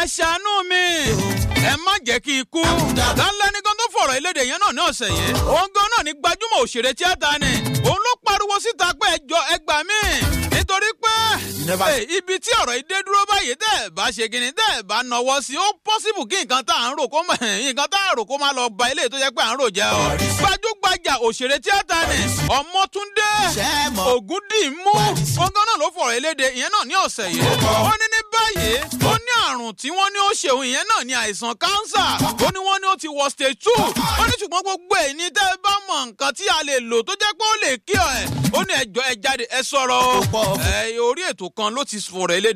ẹ ṣàánú mi ẹ má jẹ́ kí n kú lálẹ́ nìkan tó fọ̀rọ̀ ìlédè yẹn náà ní ọ̀sẹ̀ yìí òun gan náà ní gbajúmọ̀ òṣèré tíátà ni òun ló pariwo síta pé ẹjọ́ ẹgbà mí nítorí pé Hey, ibi tí ọ̀rọ̀ yìí dé dúró báyìí tẹ́ ẹ̀ bá ṣe kíni tẹ́ ẹ̀ bá nọwọ́ sí ó pọ́sibù kí nǹkan tá à ń rò kó mọ̀ nǹkan tá à ń rò kó máa lọ ba ilé tó jẹ́ pé à ń rò jẹ́ o. gbajúgbajà òṣèré tíátà ni ọmọtúndé ògúndìmú ọgán náà ló fọ̀rọ̀ eléde ìyẹn náà ní ọ̀sẹ̀ yìí. ó ní ní báyìí ó ní àrùn tí wọ́n ní ó ṣeun ìyẹn náà ní àìsàn kánsà ó ní wọ́n ní ó ti wọ stage two ó ní ṣùgbọ́n gbogbo ẹ̀ ní tẹ́ ẹ bá mọ nǹkan tí a lè lò tó jẹ́ pé ó lè kí ọ ẹ̀ ó ní ẹjọ́ ẹ jáde ẹ sọ̀rọ̀ o. ẹ orí ètò kan ló ti fọ̀rọ̀ eléde